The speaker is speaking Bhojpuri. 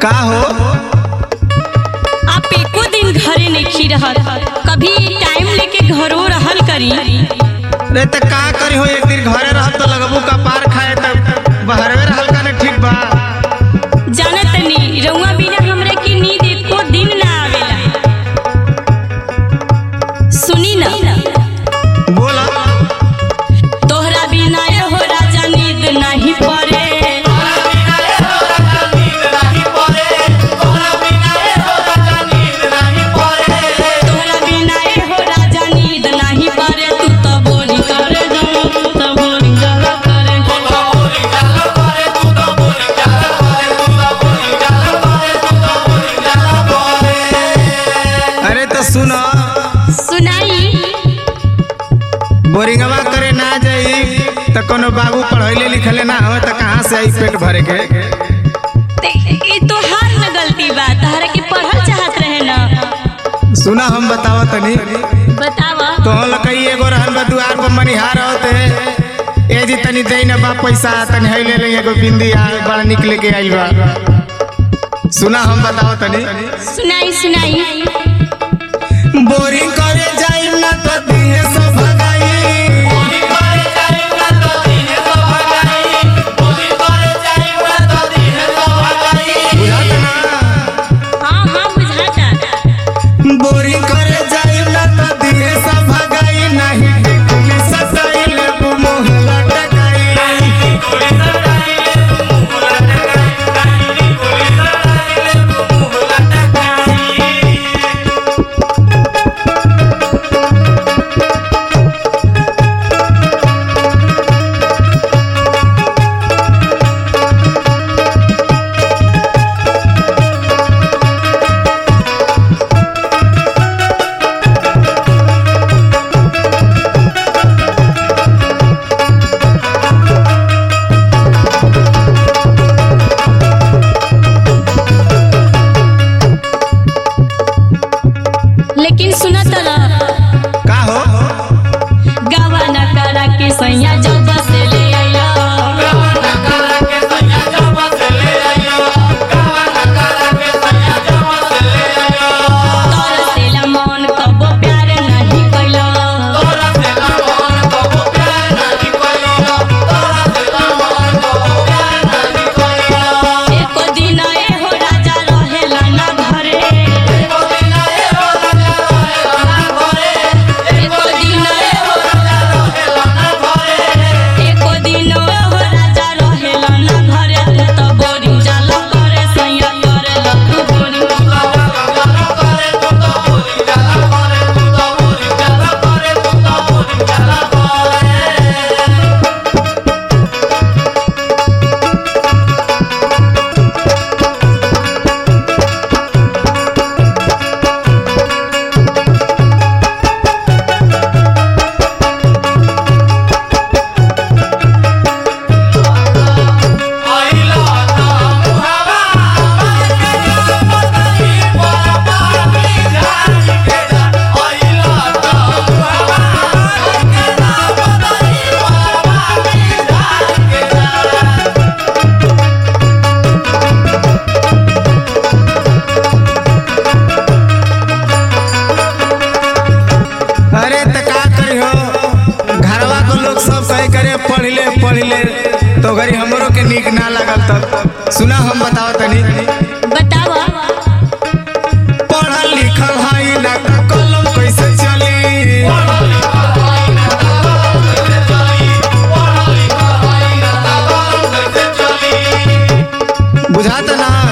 का हो आप एको दिन घरे नहीं रहत कभी टाइम लेके घरो रहल करी रे त का करी हो एक दिन घरे रहब तो लगबू का पार खाए त बहरवे रहल का ने ठीक बा जानत नहीं रउआ बिना हमरे की नींद एको दिन ना आवेला सुनी ना बोला तोहरा बिना ए हो राजा नींद नहीं पड़े तोहरा बिना ए हो राजा नींद नहीं पड़े तू तो बोली करे जाओ तू तो बोली जरा करे अरे तो सुन सुनाई बोरिंगवा करे ना जाई त कोनो बाबू पढ़ैले लिखले ना हो त कहाँ से आई पेट भरे के ते ई तो हार न गलती बा तहरा के पढ़ल चाहत रहे ना सुना हम बतावा तनी बतावा तो हम लकई एगो रहन बा दुआर पर मनिहार होते ए जी तनी दे ना बा पैसा तनी है ले ले एगो बिंदी आ बड़ा निकले के आइल बा सुना हम बतावा तनी सुनाई सुनाई बोरिंग करे जाई ना तो दिहे सब भगाई बुझात ना हाँ हाँ बुझाता बोरिंग करे जाई ना तो दिहे सब भगाई नहीं टिकुली सताई ले मोहला टकाई लेकिन सुना तला का हो गावा न करा के सैया जब से ले आइला तोर सेला मन कबो प्यार नहीं कैला एको दिन ए हो राजा रहेला ना घरे एको दिन ए हो एको दिन ए हो राजा रहेला ना घरे तू तो बोरिंग जाला करे सैया करेला तू बोरिंग अरे त का करी हो घरवा को लोग सब कहे करे पढ़ ले पढ़ ले तो घरी हमरो के नीक ना लागल तब सुना हम बताओ तनी बतावा पढ़ल लिखल हई ना त कलम कैसे चली बुझात ना